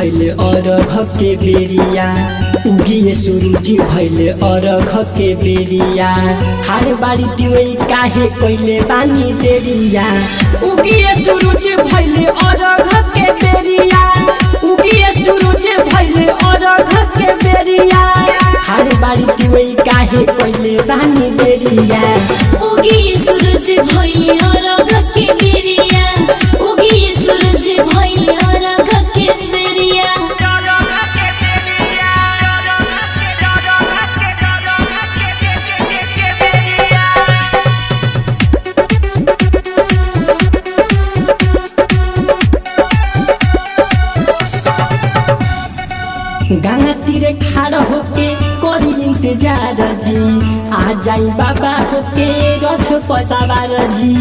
भैले अरघ के बेरिया उगिए सुरुचि भैले अरघ के बेरिया हार बारी दिवई काहे कइले बानी देरिया उगिए सुरुचि भैले अरघ के बेरिया उगिए सुरुचि भैले अरघ के बेरिया हार बारी दिवई काहे कइले बानी देरिया उगी सूरज भैया रग के बेरिया उगी सूरज भैया रग के बेरिया गंगा तीरे खाड़ होके करी इंतजार जी आ जाई बाबा होके रथ पतावार जी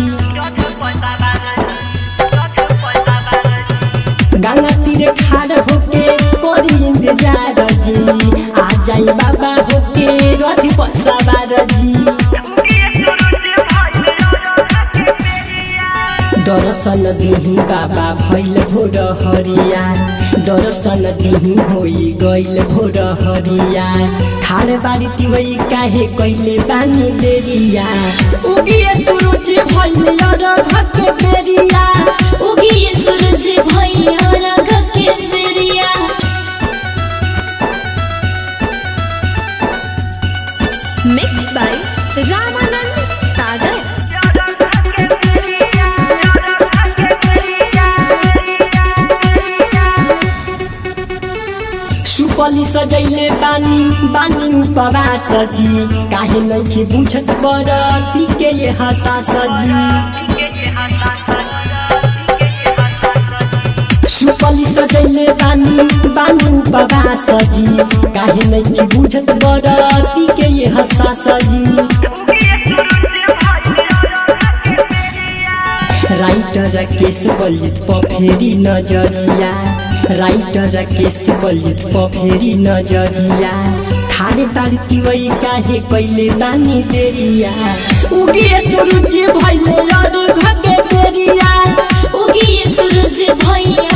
गंगा तीरे खाड़ होके करी इंतजार जी आ जाई बाबा होके रथ पतावार जी दर्शन दिही बाबा भैल भोर हरिया दर्शन दिही होई गइल भोर हरिया खाल बारी तिवई काहे कइले बानी देरिया उगिए सुरुचि भइल अरघ के बेरिया उगी सूरज भैया रग के बेरिया Mixed by Ramanand Sagar. सुपली सजैले बानी बानी उपवास जी काहे नइखे बुझत बरती के ये हसास जी सुपली सजैले बानी बानी उपवास जी काहे नइखे बुझत बरती के ये हसास जी राइटर केस बलित पफेरी नजरिया राइटर केस बलित पफेरी नजरिया थारे तार तिवई काहे कइले बानी देरिया उगिए सुरुचि भइले अरघ के बेरिया उगी सूरज भैया